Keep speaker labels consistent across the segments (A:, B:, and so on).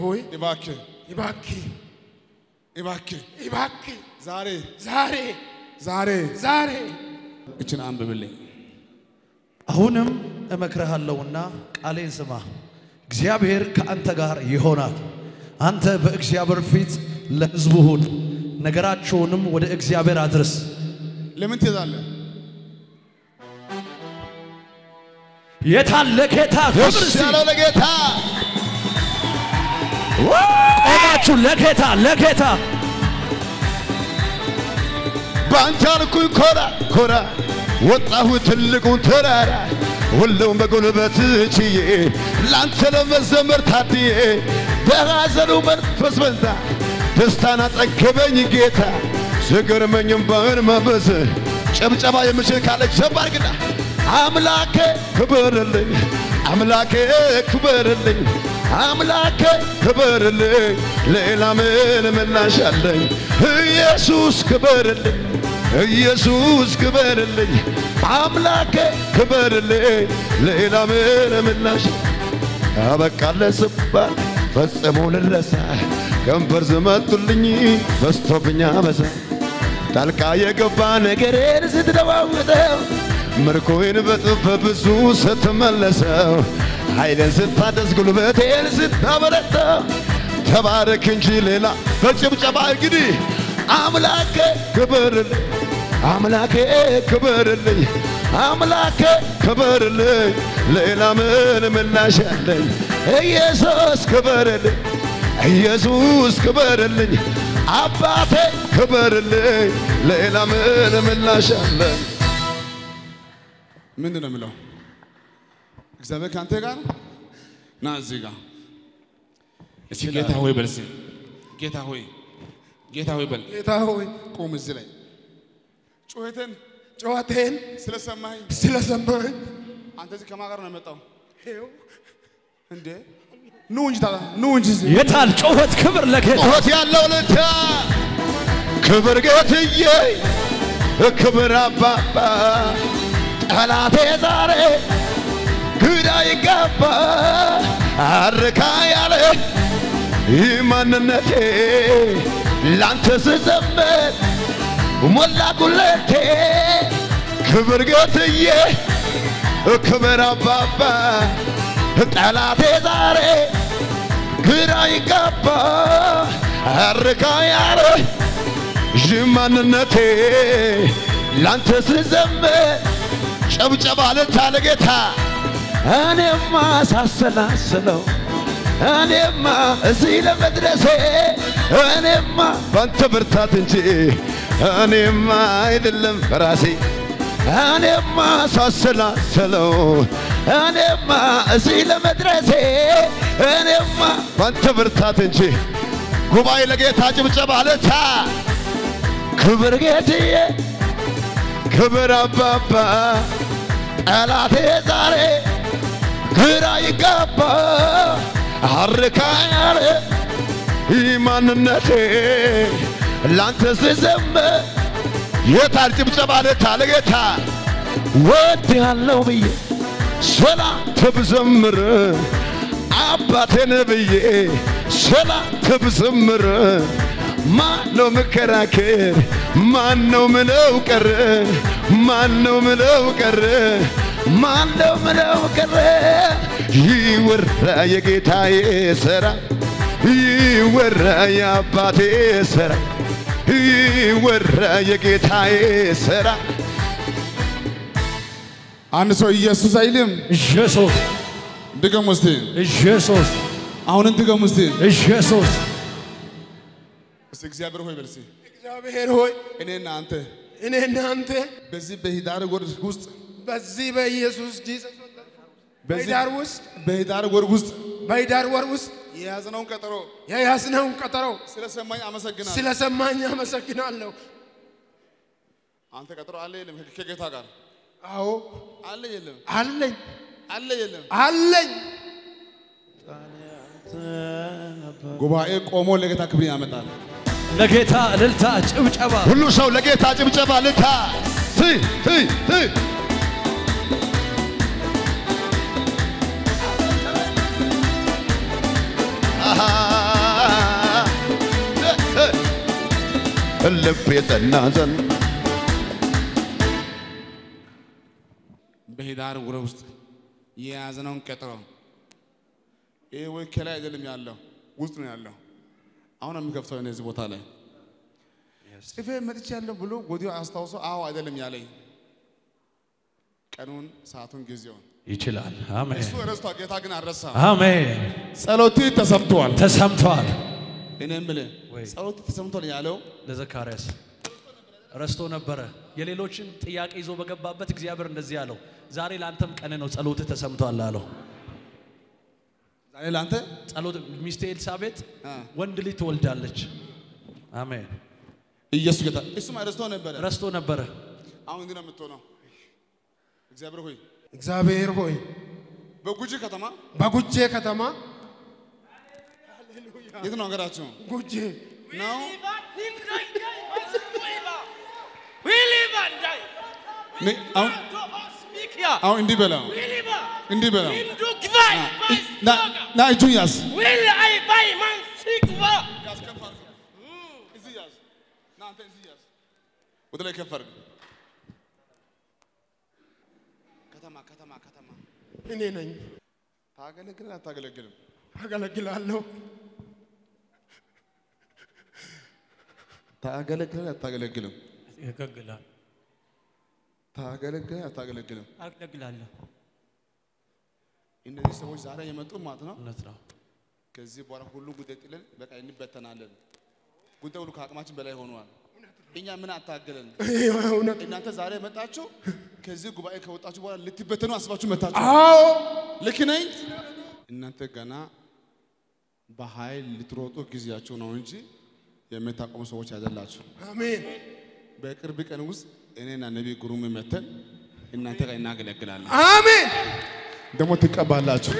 A: ሆይ
B: እባክህ
A: እባክህ
B: እባክህ
A: እባክህ
B: ዛሬ
A: ዛሬ
B: ዛሬ
A: ዛሬ
B: እችን አንብብልኝ።
C: አሁንም እመክርሃለሁና ቃሌን ስማ። እግዚአብሔር ከአንተ ጋር ይሆናል። አንተ በእግዚአብሔር ፊት ለሕዝቡ ሁን፣ ነገራቸውንም ወደ እግዚአብሔር አድርስ።
B: ለምን ትሄዳለህ?
C: የታለ ጌታ ክብር
D: ደስ
C: እስቲ
D: ያለው ለጌታ
C: ቆማችሁ ለጌታ ለጌታ
D: በአንተ አልኩኝ ኮራ ኮራ ወጣሁ ትልቁን ተራራ ሁሉም በጉልበት ችዬ ላንተ ለመዘመር ታድዬ በሐዘኑ መንፈስ በዛ ደስታን አጠገበኝ ጌታ ስገርመኝም ባህን መበዝ ጨብጨባ የምችል ካለ ጀባር ግዳ አምላኬ ክበርልኝ አምላኬ ክበርልኝ አምላኬ ክበርልኝ ሌላ ምን ምላሽ አለኝ ኢየሱስ ክበርልኝ ኢየሱስ ክበርልኝ አምላኬ ክበርልኝ ሌላ ምን ምላሽ አበቃለ ስባል ፈጽሞ ልረሳ ከንፈር ዝመቱልኝ በስቶብኛ በዛ ጣልቃ የገባ ነገሬን ስትለዋውጠው ምርኮዬን በጥፍ በብዙ ስትመለሰው ኃይልን ስታደስ ጉልበቴን ስታበረታው ተባረክ እንጂ ሌላ በጭብጨባ እንግዲህ አምላኬ ክበርልኝ አምላኬ ክበርልኝ አምላኬ ክበርልኝ ሌላ ምን ምላሽ አለኝ ኢየሱስ ክበርልኝ ኢየሱስ ክበርልኝ አባቴ ክበርልኝ ሌላ ምን ምላሽ አለኝ
B: ምንድን ነው የምለው? እግዚአብሔር ከአንተ ጋር ነው? ና እዚህ ጋር እስኪ ጌታ ሆይ በል እስኪ ጌታ ሆይ ጌታ ሆይ በል
A: ጌታ ሆይ
B: ቁም እዚህ ላይ ጩኸትን
A: ጨዋታዬን
B: ስለሰማኝ
A: ስለሰማኝ
B: አንተ እዚህ ከማን ጋር ነው የመጣው
A: ይኸው
B: እንዴ? ኑ እንጂ ታዲያ ኑ እንጂ እዚህ
C: የታል ጩኸት ክብር ለጌታ
D: ጩኸት ያለው ልታ ክብር ጌትዬ ክብር አባባ ጠላቴ ዛሬ ግዳ ይገባ አርካ ያለ ይህ ማንነቴ ላንተ ስዘምር ሞላ ጉለቴ ክብር ጌትዬ ክብር አባባ ጠላቴ ዛሬ ግራ ይገባ አርካ ያለ ይህ ማንነቴ ላንተ ስዘምር ጨብጨባ ልታ ለጌታ እኔማ ሳሰላስለው እኔማ እዚህ ለመድረሴ እኔማ ባንተ ብርታት እንጂ እኔማ አይደለም በራሴ እኔማ ሳሰላስለው እኔማ እዚህ ለመድረሴ እኔማ ባንተ ብርታት እንጂ ጉባኤ ለጌታ ጭብጨባ ልታ ክብር ጌትዬ ክብር አባባ ጠላቴ ዛሬ ግራ ይጋባ አርካ ያለ ይህ ማንነቴ ላንተ ስዘምር የታል ጭብጨባ ልታ ለጌታ ወድ ያለው ብዬ ሰላም ብዘምር አባቴን ብዬ ሰላም ብዘምር ማነው ምከራከር? ማነው ምለው ቀረ? ማነው ምለው ቀረ? ማነው ምለው ቀረ? ይወራ የጌታዬ ሥራ ይወራ የአባቴ ሥራ ይወራ የጌታዬ ሥራ
B: አንድ ሰው ኢየሱስ አይልም።
C: ኢየሱስ
B: ድገም እስቲ፣
C: ኢየሱስ
B: አሁንን ድገም እስቲ።
C: ኢየሱስ
B: እስቲ እግዚአብሔር ሆይ በል እስቲ
A: እግዚአብሔር ሆይ
B: እኔና አንተ
A: እኔ እናንተ
B: በዚህ በሂዳር ወር ውስጥ
A: በዚህ በኢየሱስ ጂሰስ
B: በዚህ
A: በሂዳር ውስጥ
B: በሂዳር ወር ውስጥ
A: በሂዳር ወር ውስጥ
B: የያዝነውን ቀጠሮ
A: የያዝነውን ቀጠሮ
B: ስለሰማኝ አመሰግናለሁ።
A: ስለሰማኝ አመሰግናለሁ።
B: አንተ ቀጠሮ አለ የለም? ከጌታ ጋር
A: አዎ
B: አለ የለም?
A: አለኝ
B: አለ የለም?
A: አለኝ።
B: ጉባኤ ቆሞ ለጌታ ክብር ያመጣል።
C: ለጌታ እልልታ ጭብጨባ
D: ሁሉ ሰው ለጌታ ጭብጨባ ልታ ት ት ት አሃ ልቤ ጸና ዘንድ
B: በህዳር ወር ውስጥ የያዝነውን ቀጠሮ ይህ ወይ ከላይ አይደለም ያለው ውስጥ ነው ያለው። አሁን የሚከፍተው እነዚህ ቦታ ላይ ጽፌ መጥቼ ያለሁ ብሎ ወዲያው አስታውሶ አዎ አይደለም ያለኝ ቀኑን፣ ሰዓቱን፣ ጊዜውን
C: ይችላል። አሜን
B: እሱ ረስቷል። ጌታ ግን አልረሳ።
C: አሜን።
B: ጸሎት ተሰምቷል።
C: ተሰምቷል።
B: እኔ የምልህ
C: ወይ።
B: ጸሎት ተሰምቷል ያለው
C: ለዘካርያስ ረስቶ ነበረ። የሌሎችን ጥያቄ ይዞ በገባበት እግዚአብሔር እንደዚህ አለው፣ ዛሬ ለአንተም ቀን ነው፣ ጸሎትህ ተሰምቷል አለው።
B: ዛሬ ለአንተ
C: ጸሎት ሚስቴ ኤልሳቤጥ
B: አ፣
C: ወንድ ልጅ ትወልዳለች። አሜን።
B: ኢየሱስ ጌታ እሱም ረስቶ ነበረ።
C: ረስቶ ነበረ።
B: አሁን ግን የምትሆነው እግዚአብሔር ሆይ
A: እግዚአብሔር ሆይ
B: በጉጂ ከተማ
A: በጉጄ ከተማ
B: የት ነው ሀገራችሁ
A: ጉጄ
B: ነው? ነ- አሁን አሁን እንዲህ በለው እንዲህ በለው ና ና እጁን ያዝ ያዝ ከፍ አድርገው። እዚህ ያዝ ና አንተ እዚህ ያዝ ወደ ላይ ከፍ አድርገው። ከተማ ከተማ ከተማ
A: እኔ ነኝ።
B: ታገለግል አታገለግልም?
A: አገለግላለሁ።
B: ታገለግል አታገለግልም?
C: ያገለግላል።
B: ታገለግል አታገለግልም?
C: አገለግላለሁ።
B: እነዚህ ሰዎች ዛሬ የመጡ ማለት ነው።
C: እውነት ነው።
B: ከዚህ በኋላ ሁሉ ጉዳይ ጥለን በቃ እንበተናለን። ጉዳይ ሁሉ ከአቅማችን በላይ ሆኗል። እኛ ምን አታገለን?
A: እውነት
B: እናንተ ዛሬ የመጣችሁ ከዚህ ጉባኤ ከወጣችሁ በኋላ ልትበተኑ አስባችሁ መታችሁ።
A: አዎ
B: ልክ ነኝ። እናንተ ገና በኃይል ልትሮጡ ጊዜያችሁ ነው እንጂ የምታቆሙ ሰዎች አይደላችሁ።
A: አሜን
B: በቅርብ ቀን ውስጥ እኔና ነቢይ ግሩም መተን እናንተ ጋር እናገለግላለን።
A: አሜን
B: ደግሞ ትቀባላችሁ።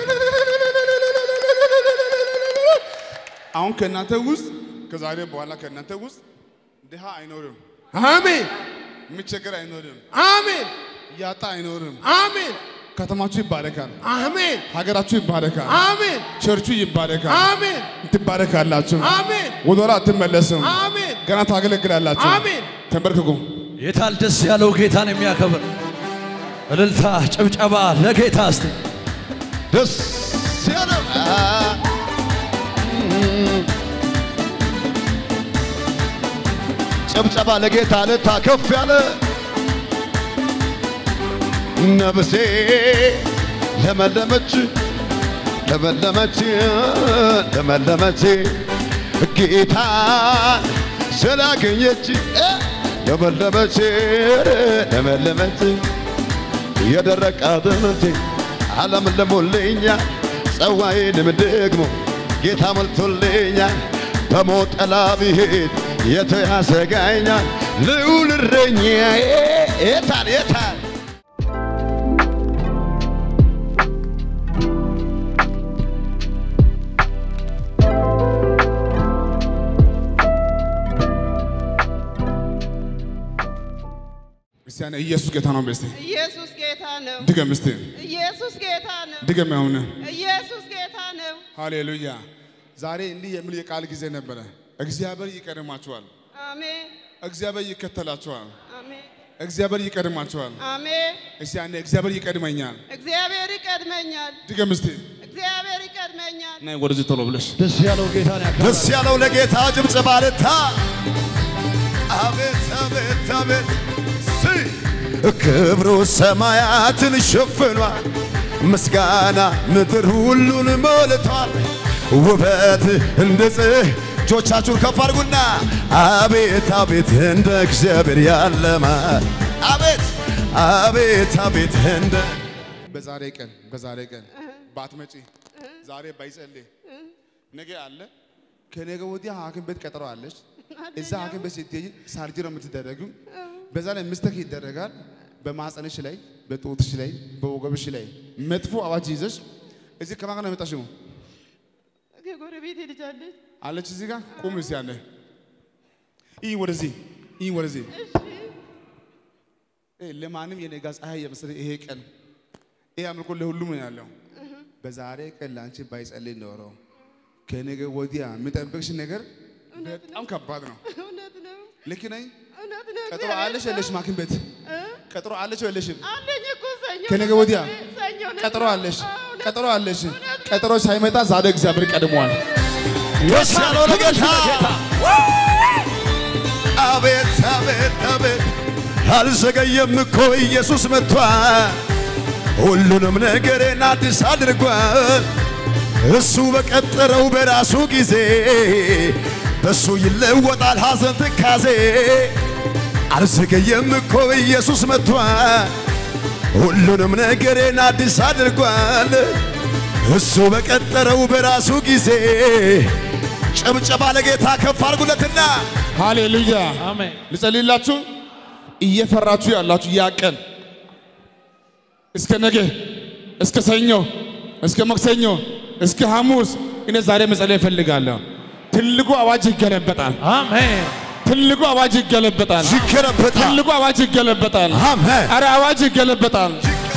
B: አሁን ከእናንተ ውስጥ ከዛሬ በኋላ ከእናንተ ውስጥ ድሃ አይኖርም፣
A: አሜን
B: የሚቸገር አይኖርም፣
A: አሜን
B: ያጣ አይኖርም።
A: አሜን
B: ከተማችሁ ይባረካል፣
A: አሜን
B: ሀገራችሁ ይባረካል፣
A: አሜን
B: ቸርቹ ይባረካል።
A: አሜን
B: ትባረካላችሁ።
A: አሜን
B: ወደኋላ አትመለስም።
A: አሜን
B: ገና ታገለግላላችሁ።
A: አሜን
B: ተንበርክኩ።
C: የታል ደስ ያለው ጌታን የሚያከብር እልልታ፣ ጭብጨባ ለጌታ እስቲ
D: ደስ ያለው አ፣ ጭብጨባ ለጌታ ልታ ከፍ ያለ ነፍሴ ለመለመች ለመለመች ለመለመች ጌታን ስላገኘች እ፣ ለመለመች ለመለመች የደረቀ አጥንቴ ዓለም ለሞልኛል፣ ጸዋዬንም ደግሞ ጌታ ሞልቶልኛል። በሞት ጥላ ብሄድ የቱ ያሰጋኛል? ልዑል እረኛዬ የታል የታል
B: ክርስቲያን ኢየሱስ ጌታ ነው። በስቲ
E: ኢየሱስ ጌታ ነው።
B: ድገም እስቲ
E: ኢየሱስ ጌታ ነው።
B: ድገም። አሁን
E: ኢየሱስ ጌታ ነው።
B: ሃሌሉያ። ዛሬ እንዲህ የሚል የቃል ጊዜ ነበረ። እግዚአብሔር ይቀድማችኋል፣
E: አሜን
B: እግዚአብሔር ይከተላችኋል፣
E: አሜን
B: እግዚአብሔር ይቀድማችኋል።
E: አሜን።
B: እስቲ አንዴ እግዚአብሔር ይቀድመኛል።
E: እግዚአብሔር ይቀድመኛል።
B: ድገም እስቲ
E: እግዚአብሔር ይቀድመኛል።
B: ናይ ወደዚህ ቶሎ ብለሽ
C: ደስ ያለው ጌታን ያከብር
D: ደስ ያለው ለጌታ ጭብጨባ ልታ አቤት አቤት አቤት ሲ ክብሩ ሰማያትን ሸፍኗል፣ ምስጋና ምድር ሁሉን ሞልቷል። ውበት እንደ ጽህ እጆቻችሁን ከፍ አድርጉና አቤት አቤት እንደ እግዚአብሔር ያለማ አቤት አቤት አቤት እንደ
B: በዛሬ ቀን በዛሬ ቀን ባትመጪ ዛሬ ባይጸልይ ነገ አለ ከነገ ወዲያ ሐኪም ቤት ቀጠሮ አለች። እዛ ሐኪም ቤት ስትሄጂ ሳርጀሪ ነው የምትደረጊው። በዛ ላይ ምስተክ ይደረጋል። በማህፀንሽ ላይ፣ በጡትሽ ላይ፣ በወገብሽ ላይ መጥፎ አዋጅ ይዘሽ እዚህ ከማን ጋር ነው የመጣሽው?
E: ከጎረቤቴ ልጅ አለች።
B: አለች እዚህ ጋር ቁም እስቲ ያለ ይህ ወደዚህ ይህ ወደዚህ እ ለማንም የነጋ ፀሐይ የመሰለ ይሄ ቀን ይሄ አምልኮ ለሁሉም ነው ያለው። በዛሬ ቀን ለአንቺ ባይጸልይ ኖሮ ከነገ ወዲያ የሚጠብቅሽ ነገር በጣም ከባድ ነው።
E: እውነት ነው።
B: ልክ ነኝ?
E: እውነት ነው።
B: ቀጠሮ
E: እግዚአብሔር
B: አለሽ
E: ሰው።
B: የለሽም? ሐኪም ቤት
E: እ?
B: ቀጠሮ አለሽ የለሽም?
E: አለኝ እኮ ሰኞ
B: ከነገ
E: ነው
B: ወዲያ
E: ሰኞ ነው።
B: ቀጠሮ አለሽ፣
E: አዎ፣ እውነት
B: ቀጠሮ አለሽ።
E: እውነት ነው።
B: ቀጠሮ ሳይመጣ ዛሬ እግዚአብሔር ቀድሟል።
D: ደስ ያለው ለጌታ አቤት አቤት አቤት አልዘገየም እኮ ኢየሱስ መጥቷል ሁሉንም ነገሬን አዲስ አድርጓል እሱ በቀጠረው በራሱ ጊዜ በሱ ይለወጣል ሐዘን ትካዜ አልዘገየም እኮ ኢየሱስ መጥቷል ሁሉንም ነገሬን አዲስ አድርጓል እሱ በቀጠረው በራሱ ጊዜ ጭብጨባ ለጌታ ከፍ አድርጉለትና
B: ሃሌሉያ።
C: አሜን።
B: ልጸልይላችሁ። እየፈራችሁ ያላችሁ ያ ቀን እስከ ነገ፣ እስከ ሰኞ፣ እስከ መክሰኞ፣ እስከ ሐሙስ እኔ ዛሬ መጸለይ እፈልጋለሁ። ትልቁ አዋጅ ይገለበጣል።
C: አሜን።
B: ትልቁ አዋጅ ይገለበጣል።
D: ይገለበጣል።
B: ትልቁ አዋጅ ይገለበጣል።
D: አሜን።
B: አረ አዋጅ ይገለበጣል።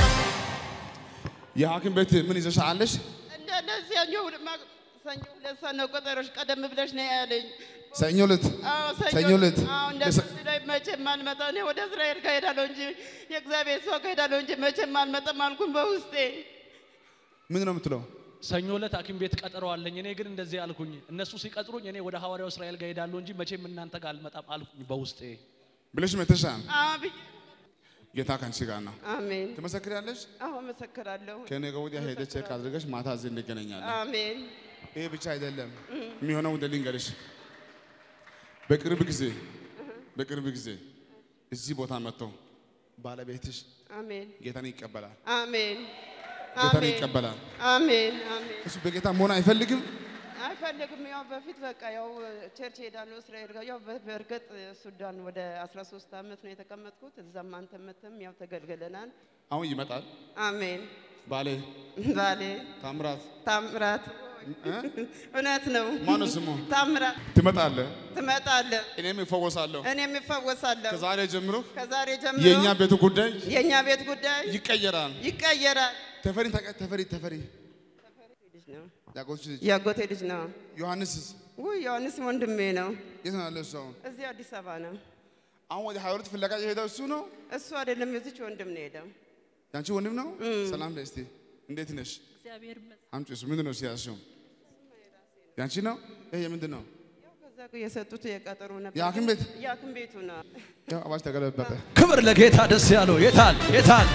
B: የሐኪም ቤት ምን ይዘሽ አለሽ?
E: እንደ እንደዚህ ሰኞ ሁለት ማ- ሰኞ ሁለት ሰዓት ነው ቀጠሮሽ። ቀደም ብለሽ ነው ያለኝ።
B: ሰኞ ዕለት
E: አዎ
B: ሰኞ ዕለት
E: አዎ እንደዚህ ላይ መቼም አልመጣም። እኔ ወደ እስራኤል ጋር ሄዳለሁ እንጂ የእግዚአብሔር ሰው ጋር ሄዳለሁ እንጂ መቼም አልመጣም አልኩኝ በውስጤ።
B: ምን ነው የምትለው?
C: ሰኞ ዕለት ሐኪም ቤት ቀጠሮ አለኝ። እኔ ግን እንደዚህ አልኩኝ። እነሱ ሲቀጥሩኝ እኔ ወደ ሐዋርያው እስራኤል ጋር ሄዳለሁ እንጂ መቼም እናንተ ጋር አልመጣም አልኩኝ በውስጤ።
B: ብለሽ መተሻል።
E: አዎ ብዬ
B: ጌታ ከአንቺ ጋር ነው።
E: አሜን።
B: ትመሰክሪያለሽ።
E: አዎ መሰክራለሁ።
B: ከነገ ወዲያ ሄደሽ ቼክ አድርገሽ ማታ እዚህ እንገናኛለን።
E: አሜን።
B: ይሄ ብቻ አይደለም የሚሆነው እንደ ልንገርሽ፣ በቅርብ ጊዜ በቅርብ ጊዜ እዚህ ቦታ መጥተው ባለቤትሽ
E: አሜን።
B: ጌታን ይቀበላል።
E: አሜን።
B: ጌታን
E: አሜን።
B: ይቀበላል።
E: አሜን። አሜን።
B: እሱ በጌታ መሆን አይፈልግም።
E: አይፈልግም። ያው በፊት በቃ ያው ቸርች ሄዳለሁ እስራኤል ጋር ያው በ- በእርግጥ ሱዳን ወደ 13 ዓመት ነው የተቀመጥኩት። እዛም አንተ መተም ያው ተገልግለናል።
B: አሁን ይመጣል።
E: አሜን።
B: ባሌ
E: ባሌ
B: ታምራት
E: ታምራት
B: እ?
E: እውነት ነው።
B: ማነው ስሙ?
E: ታምራት
B: ትመጣለህ፣
E: ትመጣለህ፣
B: እኔም እፈወሳለሁ።
E: እኔም እፈወሳለሁ።
B: ከዛሬ ጀምሮ
E: ከዛሬ ጀምሮ
B: የእኛ ቤቱ ጉዳይ
E: የእኛ ቤት ጉዳይ
B: ይቀየራል።
E: ይቀየራል።
B: ተፈሪ ታውቃ- ተፈሪ ተፈሪ
E: ልጅ ነው
B: ያጎትሽ ልጅ
E: የአጎቴ ልጅ ነው።
B: ዮሐንስስ
E: ውይ ዮሐንስ ወንድሜ ነው።
B: የት ነው ያለው? እሱ አሁን
E: እዚህ አዲስ አበባ ነው።
B: አሁን ወደ ሀያ ሁለት ፍለጋ የሄደው እሱ ነው።
E: እሱ አይደለም የዚች ወንድም ነው ሄደው።
B: ያንቺ ወንድም ነው። ሰላም በይ እስቲ፣ እንዴት ነሽ?
F: እግዚአብሔር ይመስገን።
B: አምጪ። እሱ ምንድን ነው ሲያዝሽው? ያንቺ ነው። ይሄ የምንድን ነው?
E: ያው ከዛ እኮ የሰጡት የቀጠሮ ነበር።
B: የሐኪም ቤት?
E: የሐኪም ቤቱ ነው።
B: ያው አዋጅ ተገለበጠ።
C: ክብር ለጌታ ደስ ያለው የታል የታል?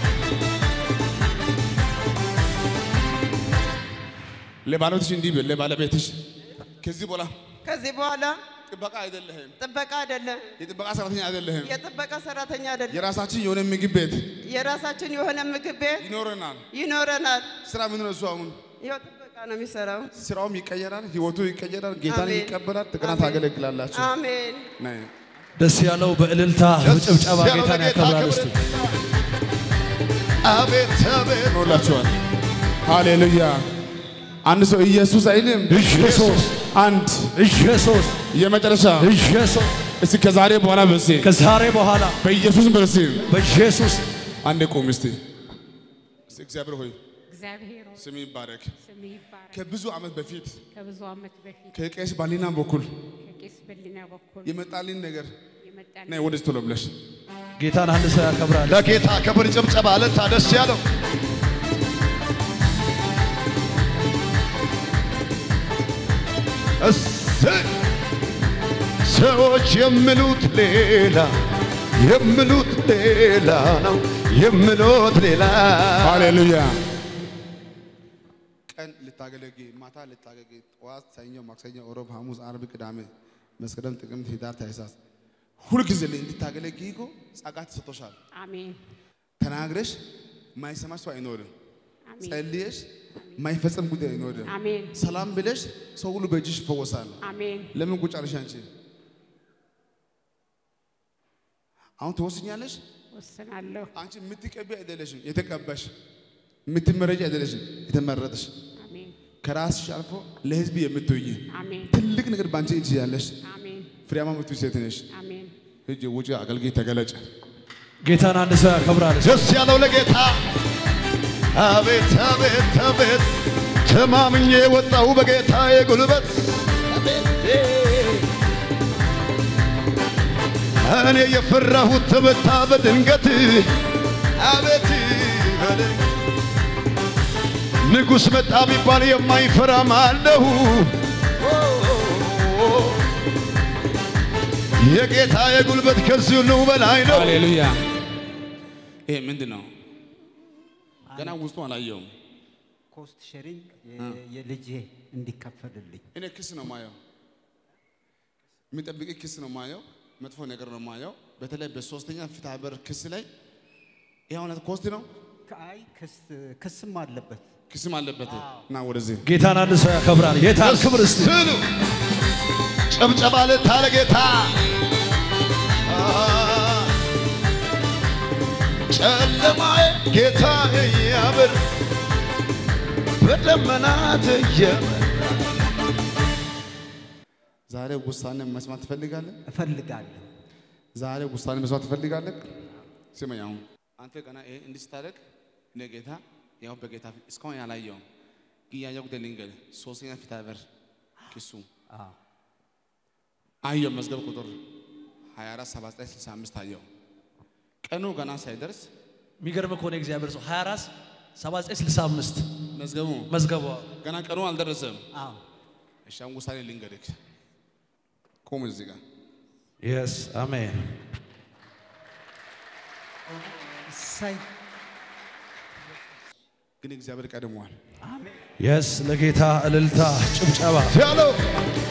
B: ለባለቤትሽ እንዲህ ብል፣ ለባለቤትሽ ከዚህ በኋላ
E: ከዚህ በኋላ
B: ጥበቃ አይደለህም፣
E: ጥበቃ አይደለም፣
B: የጥበቃ ሰራተኛ አይደለህም።
E: የጥበቃ ሰራተኛ አይደለም።
B: የራሳችን የሆነ ምግብ ቤት
E: የራሳችን የሆነ ምግብ ቤት
B: ይኖረናል።
E: ይኖረናል።
B: ስራ ምን ነው እሱ አሁን
E: ያው ጥበቃ ነው የሚሰራው።
B: ስራውም ይቀየራል፣ ህይወቱ ይቀየራል፣ ጌታን
E: አሜን።
B: ይቀበላል። ጥቅና
E: አሜን።
B: ታገለግላላችሁ።
E: አሜን።
B: ነይ
C: ደስ ያለው በእልልታ በጭብጨባ
D: ያለው
C: ጌታን
D: ለጌታ
C: ያከብራል።
D: ክብር።
C: እስቲ
D: አቤት አቤት
B: ኖላችኋል። ሃሌሉያ። አንድ ሰው ኢየሱስ አይልም።
C: ኢየሱስ
B: አንድ
C: ኢየሱስ
B: የመጨረሻ
C: ኢየሱስ
B: እስቲ ከዛሬ በኋላ በሲ
C: ከዛሬ በኋላ
B: በኢየሱስ በሲ
C: በኢየሱስ
B: አንዴ ቁም እስቲ። እስቲ እግዚአብሔር ሆይ
F: እግዚአብሔር ሆይ
B: ስም ይባረክ።
F: ስም ይባረክ።
B: ከብዙ ዓመት በፊት
F: ከብዙ ዓመት በፊት
B: ከቄስ ባሊና በኩል
F: ከቄስ በሊና በኩል
B: የመጣልኝ ነገር
F: የመጣ
B: ነይ ወደዚህ ቶሎ ብለሽ
C: ጌታን አንድ ሰው ያከብራል።
D: ለጌታ ክብር ጭብጨባ ለታ ደስ ያለው እሰይ ሰዎች የሚሉት ሌላ የሚሉት ሌላ ነው የሚሉት ሌላ
B: ሃሌሉያ። ቀን ልታገለግ፣ ማታ ልታገለግ፣ ጠዋት፣ ሰኞ፣ ማክሰኞ፣ ሮብ፣ ሐሙስ፣ አርብ፣ ቅዳሜ፣ መስከረም፣ ጥቅምት፣ ህዳር፣ ታኅሳስ ሁልጊዜ ላይ እንድታገለግይ እኮ ጸጋ ተሰጥቶሻል።
F: አሜን
B: ተናግረሽ ማይሰማሽ ሰው አይኖርም።
F: አሜን
B: ጸልየሽ ማይፈጸም ጉዳይ አይኖርም።
F: አሜን
B: ሰላም ብለሽ ሰው ሁሉ በእጅሽ ይፈወሳል።
F: አሜን
B: ለምን ቁጭ አልሽ አንቺ? አሁን ትወስኛለሽ።
F: ወስናለሁ።
B: አንቺ የምትቀቢ አይደለሽም፣ የተቀባሽ የምትመረጭ አይደለሽም፣ የተመረጥሽ
F: አሜን
B: ከራስሽ አልፎ ለህዝብ የምትውይ
F: አሜን
B: ትልቅ ነገር በአንቺ እጅ ያለሽ
F: አሜን
B: ፍሬያማ የምትውይ ሴት ነሽ።
F: አሜን
B: ሂጂ ውጪ፣ አገልግይ፣ ተገለጭ።
C: ጌታን አንድ ሰው ያከብራል።
D: ደስ ያለው ለጌታ አቤት አቤት አቤት ተማምኜ ወጣው በጌታ የጉልበት እኔ የፈራሁት ተመታ በድንገት አቤት በለኝ ንጉሥ መጣ ቢባል የማይፈራ ማለሁ የጌታ የጉልበት ከዚህ ሁሉ በላይ ነው።
B: ሃሌሉያ። ይሄ ምንድን ነው? ገና ውስጡ አላየውም።
G: ኮስት ሼሪንግ የልጄ እንዲከፈልልኝ
B: እኔ ክስ ነው ማየው፣ የሚጠብቅ ክስ ነው ማየው፣ መጥፎ ነገር ነው ማየው። በተለይ በሶስተኛ ፍትሐ ብሔር ክስ ላይ ይህ እውነት ኮስት ነው፣
G: አይ ክስ- ክስም አለበት።
B: ክስም አለበት እና ወደዚህ
C: ጌታን አንድ ሰው ያከብራል። ጌታን ክብር እስቲ
D: ስሉ ጨብጨባ ልታለ ጌታ ጨለማዬ ጌታ እያበር በደመናት እየመራ
B: ዛሬ ውሳኔ መስማት ትፈልጋለህ?
G: እፈልጋለሁ።
B: ዛሬ ውሳኔ መስማት ትፈልጋለህ? ስመኝ አሁን አንተ ገና ይሄ እንዲህ ስታደርግ እኔ ጌታ ያው በጌታ ፊት እስካሁን ያላየውም ግን ያየው ጉዳይ ልንገርህ። ሶስተኛ ፍትሐ ብሔር ክሱ
G: አዎ
B: አየው መዝገብ ቁጥር 24 79 65 አየው። ቀኑ ገና ሳይደርስ
C: የሚገርም ከሆነ እግዚአብሔር ሰው 24 7965
B: መዝገቡ
C: መዝገቧ
B: ገና ቀኑ አልደረሰም።
G: አዎ
B: እሺ አሁን ውሳኔ ልንገርህ። ቁም እዚህ ጋር
C: የስ አሜን።
G: እሰይ
B: ግን እግዚአብሔር ቀድሟል።
C: የስ ለጌታ እልልታ ጭብጨባ
D: ያለው